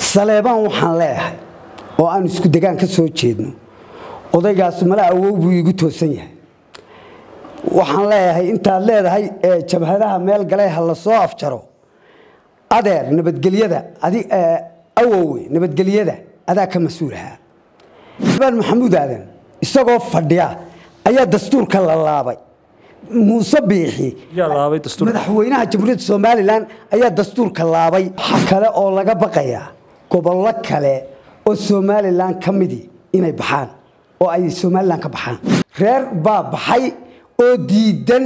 saleebaan waxaan leeyahay oo aan isku degaan ka soo jeedno odaygaas mala awow buu iigu toosan yahay waxaan leeyahay intaad leedahay jabhadaha meel galay ha la soo afjaro adeer nabadgelyada awowe nabadgelyada adaa ka mas-uulahaa baan maxamuud aadan isagoo fadhiya ayaa dastuurka la laabay muuse biixi madaxweynaha jamhuuriyadda somalilan ayaa dastuurka laabay waxa kale oo laga baqayaa gobollo kale oo somalilan ka midi inay baxaan oo ay somalilan ka baxaan reer baa baxay oo diidan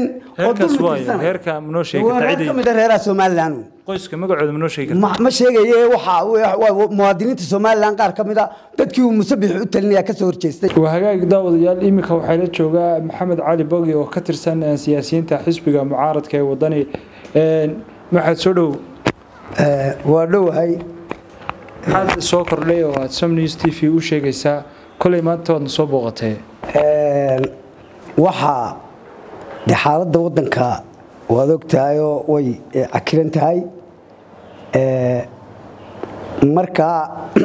kamid reeraha somalilan qoyska magacooda ma noo sheegi kartaa ma sheegaye waxa muwaadiniinta somalilan qaar ka mid a dadkii uu musabix u talinaya ka soo horjeestay waa hagaag daawadayaal iminka waxaa la joogaa maxamed cali bogi oo ka tirsan siyaasiyiinta xisbiga mucaaradka ee wadani maxaad soo dhow waa dhowahay maxaad soo kordhay oo aad som news t v u sheegaysaa kolay maanta waadna soo booqatee waxaa de xaaladda waddanka waad og tahayoo way cakiran tahay markaa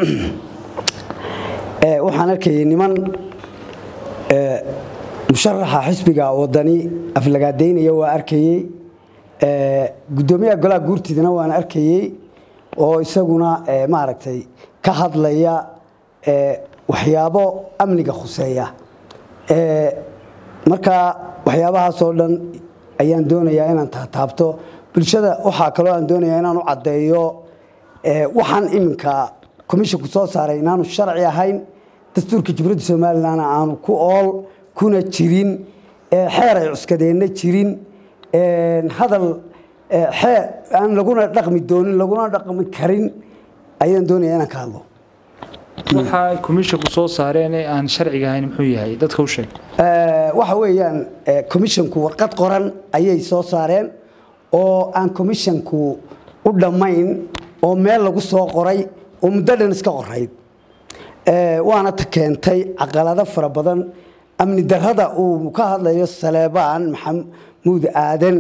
waxaan arkayay niman musharaxa xisbiga wadani aflagaadaynaya waa arkayey guddoomiyaha golaha guurtiidana waan arkayey oo isaguna maaragtay ka hadlaya waxyaabo amniga khuseeya markaa waxyaabahaasoo dhan ayaan doonayaa inaan taataabto bulshada waxaa kaloo aan doonayaa inaan u caddeeyo waxaan iminka commisshinku soo saaray inaanu sharci ahayn dastuurka jamhuuriyadda somalilan aanu ku ool kuna jirin xeer ay cuskadeenna jirin hadal xeer aan laguna dhaqmi doonin laguna dhaqmi karin ayaan doonayaa inaan ka hadlo waxaa komishinku soo saareen ee aan sharciga ahayn muxuu yahay dadka u sheeg waxa weeyaan commisshinku warqad qoran ayay soo saareen oo aan commisshinku u dhammayn oo meel lagu soo qoray oo muddo dhan iska qorayd waana ta keentay caqalado fara badan amni darrada uu ka hadlayo saleebaan maxamuud aadan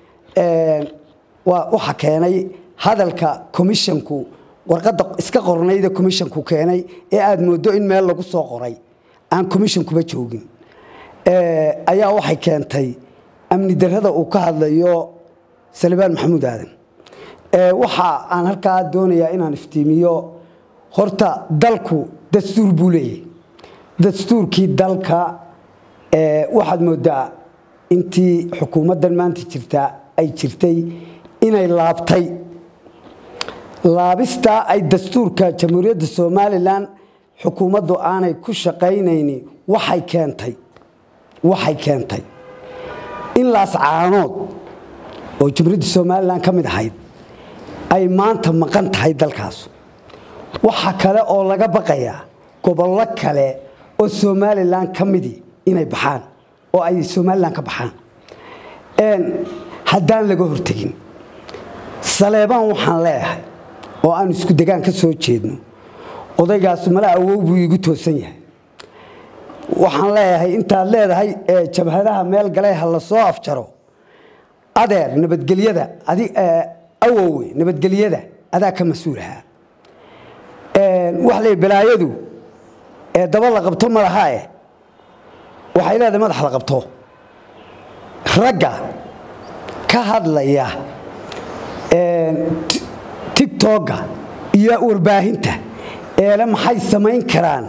waxa keenay hadalka commisshinku warqadda iska qornayda commisshinku keenay ee aada moodo in meel lagu soo qoray aan commisshonkuba joogin ayaa waxay keentay amni darrada uu ka hadlayo salibaan maxamuud aadan waxa aan halkaa doonayaa inaan iftiimiyo horta dalku dastuur buu leeyahy dastuurkii dalka waxaad moodaa intii xukuumaddan maanta jirtaa ay jirtay inay laabtay laabistaa ay dastuurka jamhuuriyadda somalilan xukuumaddu aanay ku shaqaynayni waxay keentay waxay keentay in laascaanood oo jamhuuriyadda somalilan ka mid ahayd ay maanta maqan tahay dalkaas waxa kale oo laga baqayaa gobollo kale oo somalilan ka midi inay baxaan oo ay somalilan ka baxaan haddaan laga hortegin saleebaan waxaan leeyahay oo aan isku degaan ka soo jeedno odaygaas mala awow buu iigu toosan yahay waxaan leeyahay intaad leedahay jabhadaha meel galay ha la soo afjaro adeer nabadgelyada awowe nabadgelyada adaa ka mas-uulahaa waxa le balaayadu daba la qabto malahae waxay leedahay madax la qabto ragga ka hadlaya tigtogga iyo warbaahinta eele maxay samayn karaan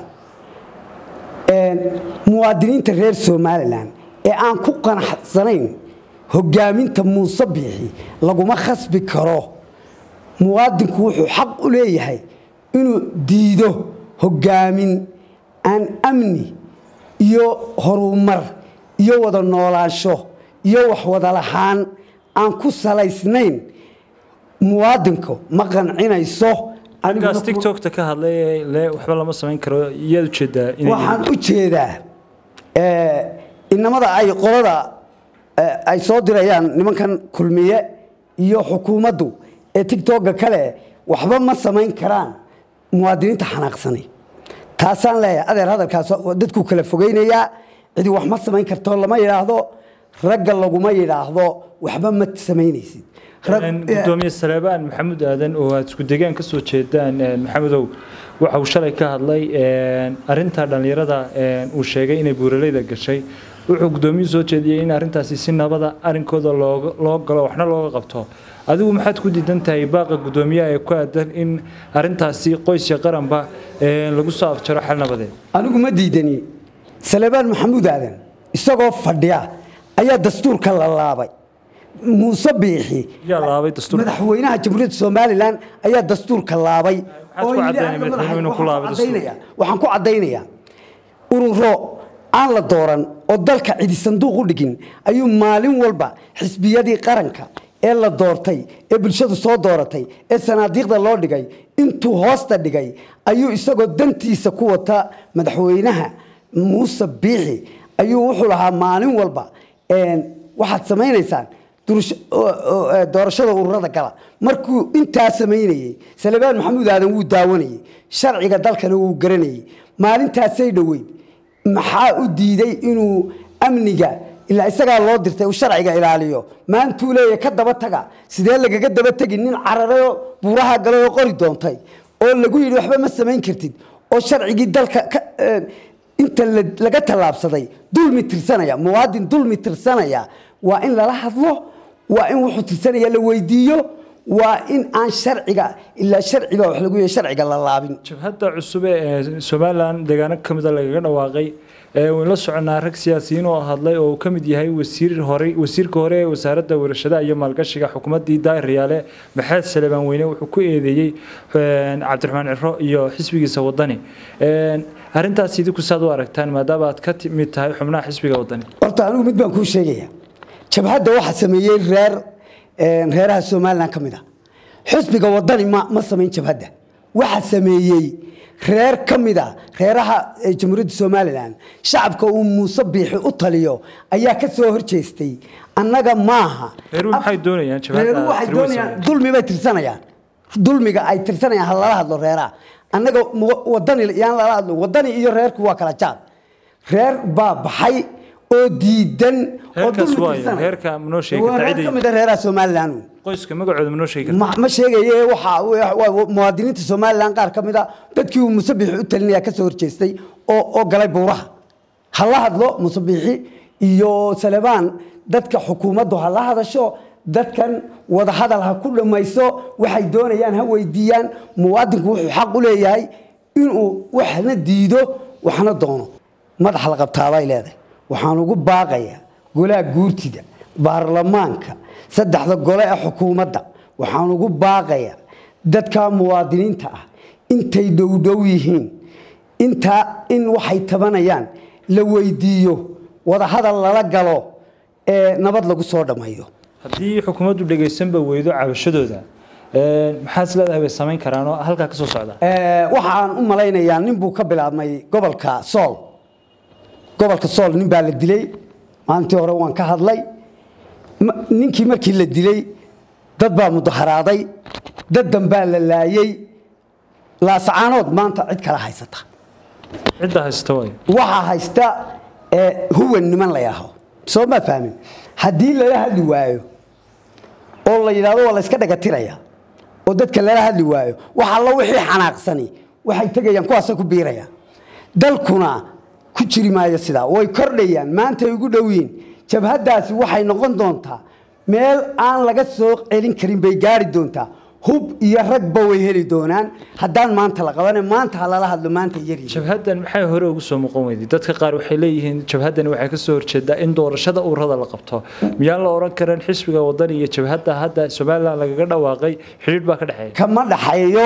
muwaadiniinta reer somalilan ee aan ku qanacsanayn hogaaminta muuse biixi laguma khasbi karo muwaadinku wuxuu xaq u leeyahay inuu diido hogaamin aan amni iyo horumar iyo wada noolaansho iyo wax wada lahaan aan ku salaysnayn muwaadinku ma qancinayso ninkaas tiktokta ka hadlay le waxba lama samayn karo iyaad ujeedaa waxaan u jeedaa inamada ay qolada ay soo dirayaan nimankan kulmiye iyo xukuumaddu ee tigtogga kale waxba ma samayn karaan muwaadiniinta xanaaqsanay taasaan leeyahay adeer hadalkaas dadkuu kala fogeynayaa cidi wax ma samayn karto lama yidhaahdo ragga laguma yidhaahdo waxba ma samaynaysid Rag- gudoomiye saleebaan maxamuud aadan oo aad isku degaan ka soo jeedaan maxamedow waxa uu shalay ka hadlay arinta dhallinyarada uu sheegay inay buuraleyda gashay wuxuu gudoomiyuhu soo jeediyey in arintaasi si nabada arinkooda looga- loo galo waxna looga qabto adigu maxaad ku diidan tahay baaqa gudoomiyaha ee ku aadan in arintaasi qoys iyo qaranba lagu soo afjaro xal nabadeed anigu ma diidani salebaan maxamuud aadan isagoo fadhiya ayaa dastuurka la laabay muuse biixi yaa laabay dastuurka madaxweynaha jamhuuriyadda somalilan ayaa dastuurka laabay Maxaad ku oo yidhi caddaynay aniga madaxweynuhu inuu ku laabay waxaan ku caddaynaya- waxaan ku caddaynayaa ururo aan la dooran oo dalka cidi sanduuq u dhigin ayuu maalin walba xisbiyadii qaranka ee la doortay ee bulshadu soo dooratay ee sanaadiiqda loo dhigay intuu hoosta dhigay ayuu isagoo dantiisa ku wata madaxweynaha muuse biixi ayuu wuxuu lahaa maalin walba een, waxaad samaynaysaan durasho- oo- oo, ee, doorashada ururada gala markuu intaa samaynayey salebaan maxamuud aadan wuu daawanayey sharciga dalkana wuu garanayey maalintaasay dhoweyd maxaa u diiday inuu amniga ilaa isagaa loo dirtay uu sharciga ilaaliyo maantuu leeyahay ka daba taga sidee lagaga daba tegi nin cararayoo buuraha galay oo qori doontay oo lagu yidhi waxba ma samayn kartid oo sharcigii dalka ka ee, inta la- laga tallaabsaday dulmi tirsanaya muwaadin dulmi tirsanaya waa in lala hadlo waa in wuxuu tirsanaya la weydiiyo waa in aan sharciga ilaa sharci baa wax lagu yahay sharciga la laabin jabhadda cusub ee somalilan deegaano ka mida lagaga dhawaaqay ee waynu la soconaa rag siyaasiyiin oo hadlay oo uu ka mid yahay wasiir hore wasiirka hore ee wasaaradda warshadaha iyo maalgashiga xukuumaddii daahir riyaale maxamed salebaan weyne wuxuu ku eedeeyey een, cabdiraxmaan ciro iyo xisbigiisa wadani Een, arrintaas idinku saad u aragtaan maadaama aad ka mid tahay xubnaha xisbiga wadani horta anigu mid baan kuu sheegaya jabhadda waxaa sameeyey reer een, reeraha somalilan ka mid a xisbiga wadani ma ma samayn jabhadda waxaa sameeyey reer ka mid a reeraha ee jamhuuriyadda somalilan shacabka uu muuse biixi u taliyo ayaa ka soo horjeestay annaga maaha Reeruhu maxay doonayaan jabhadda reeruhu waxay tirweysa? doonayaan dulmi bay tirsanayaan dulmiga ay tirsanayaan ha lala hadlo reeraha annaga mu- wadani yaan lala hadlo wadani iyo reerku waa kala jaad reer baa baxay oo diidan oo Reerkaas dulmi waayo, tirsanaya. reerka ma noo sheegi Waa kartaa reer cidii? ka mid a reeraha somalilan uun. qoyska magacooda ma noo sheegi kartaa ma ma sheegaye waxa waa- waa muwaadiniinta somalilan qaar ka mid a dadkii uu musabixi u talinaya ka soo horjeestay oo oo galay buuraha ha la hadlo musabixi iyo salebaan dadka xukuumaddu ha la hadasho dadkan wada hadal ha ku dhammayso waxay doonayaan ha weydiiyaan muwaadinku wuxuu xaq u leeyahay inuu waxna diido waxna doono madax la qabtaabay leedahay waxaan ugu baaqayaa golaha guurtida baarlamaanka saddexda gole ee xukuumadda waxaan ugu baaqayaa dadka muwaadiniinta ah intay dhowdhow yihiin intaa in waxay tabanayaan la weydiiyo wadahadal lala galo ee nabad lagu soo dhammeeyo haddii xukuumaddu dhegaysanba weydo cabashadooda een, maxaad is leedahay bay samayn karaan oo halkaa ka soo socda Ee, waxaan u malaynayaa nin buu ka bilaabmay gobolka sool gobolka sool nin baa la dilay maalintii hore waan ka hadlay Ma- ninkii markii la dilay dad baa mudaharaaday dad dambaa la laayey laasacaanood maanta cid kala haysata cidda haysta waayo waxaa haysta ee, huwan niman la yaaho soo ma fahmin haddii lala hadli waayo oo la yidhahdo waa la iska dhagatiraya oo dadka lala hadli waayo wax allo wixii xanaaqsani waxay tegayaan kuwaasay ku biirayaan dalkuna ku jiri maayo sidaa way kordhayaan maantay ugu dhow yihiin jabhaddaasi waxay noqon doontaa meel aan laga soo celin karin bay gaari doontaa hub iyo ragba way heli doonaan haddaan maanta la qabane maanta ha lala hadlo maanta yaryihiin jabhaddan maxay hore ugu soo muuqan weyday dadka qaar waxay leeyihiin jabhaddani waxay ka soo horjeedaa in doorashada ururada la qabto miyaan la oran karin xisbiga wadani iyo jabhadda hadda somalilan lagaga dhawaaqay xidhiidh baa ka dhexeeya kama dhaxeeyo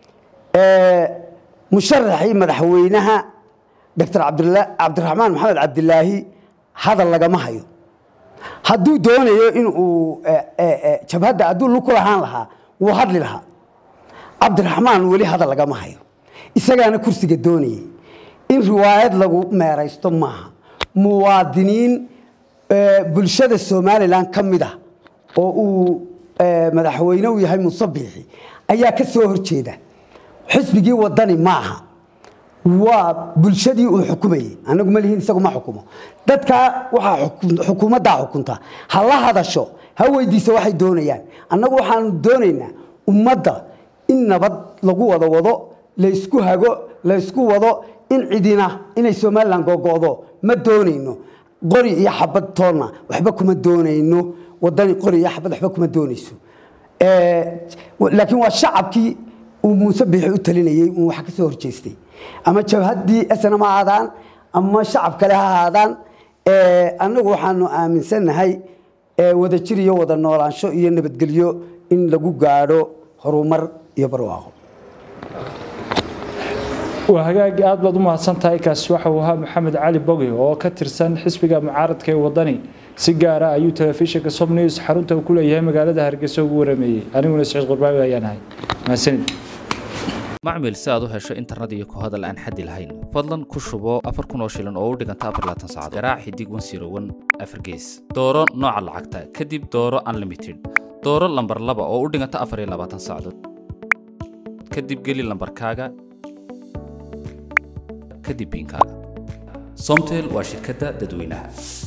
ee, musharaxii madaxweynaha doctor cabdila- cabdiraxmaan maxamed cabdilaahi hadal lagama hayo hadduu doonayo inuu ee, ee, ee, jabhadda hadduu lug ku lahaan lahaa wuu hadli lahaa cabdiraxmaan weli hadal lagama hayo isagaana kursiga doonayay in riwaayad lagu meeraysto maaha muwaadiniin ee, bulshada somalilan ka mid ah oo uu ee, madaxweyne u yahay muuse biixi ayaa ka soo horjeeda xisbigii wadani maaha waa bulshadii uu xukumayey anagu ma lihiin isagu ma xukumo dadkaa waxaa xukuumaddaa xukunta ha la hadasho ha weydiiso waxay doonayaan annagu waxaanu doonaynaa ummadda in nabad lagu wada wado laysku hago laysku wado in cidina inay somalilan gogo'do ma doonayno qori iyo xabad toonna waxba kuma doonayno wadani qori iyo xabad waxba kuma doonayso laakiin waa shacabkii uu muuse biixi u talinayey uu wax ka soo horjeestay ama jabhaddii snm ha ahaadaan ama shacab kale ha ahaadaan annagu waxaanu aaminsannahay wadajir iyo wada noolaansho iyo nabadgelyo in lagu gaadho horumar iyo barwaaqo waa hagaag aad baad u mahadsantahay kaasi waxa uu ahaa maxamed cali bogi oo ka tirsan xisbiga mucaaradka ee wadani si gaara ayuu telefishinka sob news xarunta uu ku leeyahay magaalada hargeysa ugu warameeyey aniguna siciid qurbaawi ayaan ahay mahadsanid macmil si aad u hesho internet iyo ku hadal aan xaddi lahayn fadlan ku shubo afar kun oo shilin oo u dhiganta afar laatan saacadood garaac xidig wan siro wan afar gees dooro nooca lacagta kadib dooro unlimited dooro lambar laba oo u dhiganta afar iyo labaatan saacadood kadib geli lambarkaaga kadib biinkaaga somtel waa shirkadda dadweynaha